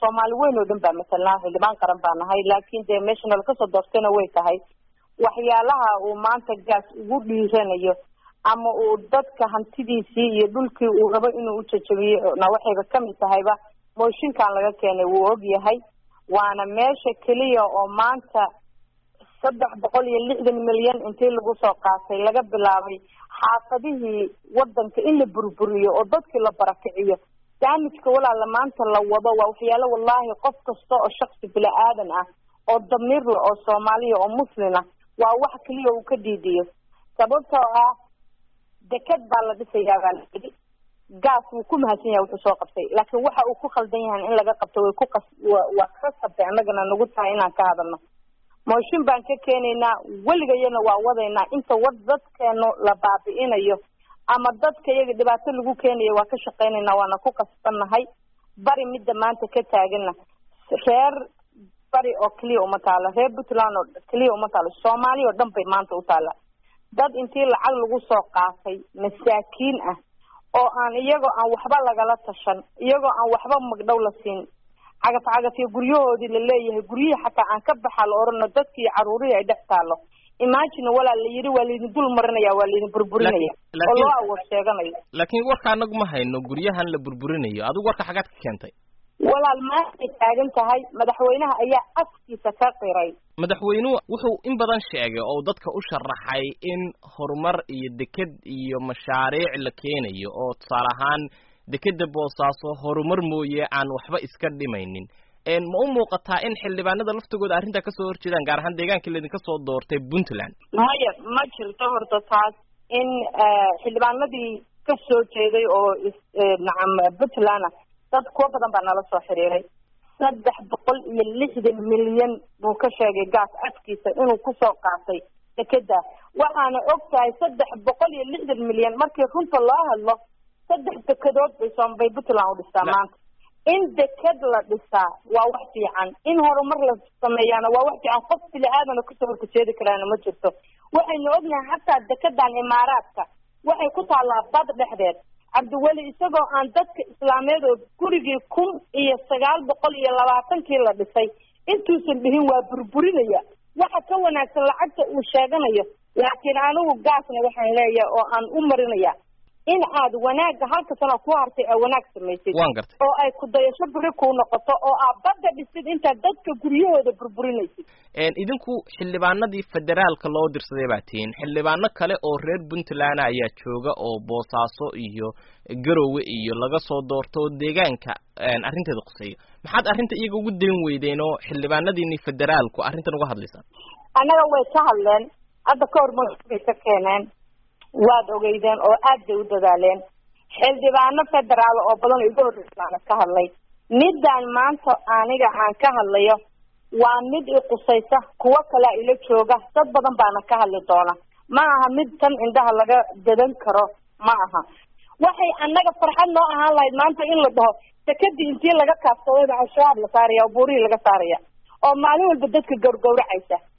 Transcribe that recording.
soomaali weyn oo dhan baa matalnaa xildhibaan qaran baa nahay laakiin dee meesha nala kasoo doortayna way tahay waxyaalaha uu maanta gaas ugu dhiiranayo ama uu dadka hantidiisii iyo dhulkii uu rabo inuu ujajabiyo na waxayba kamid tahayba mooshinkan laga keenay wuu og yahay waana meesha keliya oo maanta saddex boqol iyo lixdan milyan intii lagu soo qaatay laga bilaabay xaafadihii wadanka in la burburiyo oo dadkii la barakiciyo daamijka walaala maanta la wado waa waxyaalo wallahi qof kasta oo shaksi bila aadan ah oo damiirla oo soomaaliya oo muslin ah waa wax keliya uu ka dhiidiyo sababtoo ah deked baa la dhisayaa baa la yidhi gaas wuu ku mahadsan yahay wuxuu soo qabtay laakiin waxa uu ku khaldan yahay in laga qabto way ku qas waa ka sabtay annagana nagu tahay inaan ka hadalno mooshin baan ka keenaynaa weligayana waa wadaynaa inta wad dadkeenu la baabi'inayo ama dadka iyaga dhibaato lagu keenayo waa ka shaqaynaynaa waana ku qasbannahay bari midda maanta ka taagana reer bari oo keliya uma taalo reer puntland oo keliya uma taalo soomaaliya oo dhan bay maanta u taala dad intii lacag lagu soo qaatay masaakiin ah oo aan iyagoo aan waxba lagala tashan iyagoo aan waxba magdhow la siin cagaf cagaf iyo guryahoodii la leeyahay guryihii xataa aan ka baxa la orano dadki iyo caruurihii ay dhex taalo imagine walaa la yidhi waa laydin dul marinaya waa laydin burburinaya oo loo awood sheeganayo laakiin warka anagu ma hayno guryahan la burburinayo adigu warka xagaad ka keentay walaal maantay taagan tahay madaxweynaha ayaa afkiisa ka qiray madaxweynuhu wuxuu in badan sheegay oo dadka u sharaxay in horumar iyo deked iyo mashaariic la keenayo oo tusaale ahaan dekeda boosaaso horumar mooye aan waxba iska dhimaynin ma u muuqataa in xildhibaanada laftigooda arrintaa kasoo horjeedaan gaar ahaan deegaankii laydinka soo doortay puntland maya ma jirto horta taas in xildhibaanadii ka soo jeeday oo nacam puntland dad kuwa badan baa nala soo xiriiray saddex boqol iyo lixdan milyan buu ka sheegay gaas afkiisa inuu kusoo qaatay dekeda waxaana og tahay saddex boqol iyo lixdan milyan markii runta loo hadlo saddex dekedood bay soomabay puntland u dhistaa maanta in deked la dhisaa waa wax fiican in horumar la sameeyaana waa wax fiican qof bili aadana kasoo horkajeedi karaana ma jirto waxaynu ognahay xataa dekedan imaaraadka waxay ku taallaa bad dhexdeed cabdiweli isagoo aan dadka islaameed oo gurigii kun iyo sagaal boqol iyo labaatankii la dhisay intuusan dhihin waa burburinaya waxa ka wanaagsan lacagta uu sheeganayo laakiin anigu gaasna waxaan leeyahay oo aan u marinaya in aad wanaagga halka sano ku hartay ee wanaag samaysid waan gartay oo ay ku dayasho beri kuu noqoto oo aad badda dhisid intaad dadka guryahooda burburinaysid idinku xildhibaanadii federaalka loo dirsaday baa tihiin xildhibaano kale oo reer puntland ayaa jooga oo boosaaso iyo garowe iyo laga soo doorto oo deegaanka arrinteeda quseeyo maxaad arrinta iyaga ugu dayn weydeen oo xildhibaanadiini federaalku arrintan uga hadlaysaan annaga way ka hadleen hadda ka hor mooshinbay ka keeneen waad ogeydeen oo aad bay u dadaaleen xildhibaano federaal oo badan oo iga horreysaana ka hadlay midaan maanta aniga aan ka hadlayo waa mid i qusaysa kuwo kalea ila jooga dad badan baana ka hadli doona ma aha mid tan indhaha laga dadan karo ma aha waxay annaga farxad noo ahaan lahayd maanta in la dhaho sekadii intii laga kaafsadayba al-shabaab la saaraya oo buurihii laga saaraya oo maalin walba dadka gawrgawracaysa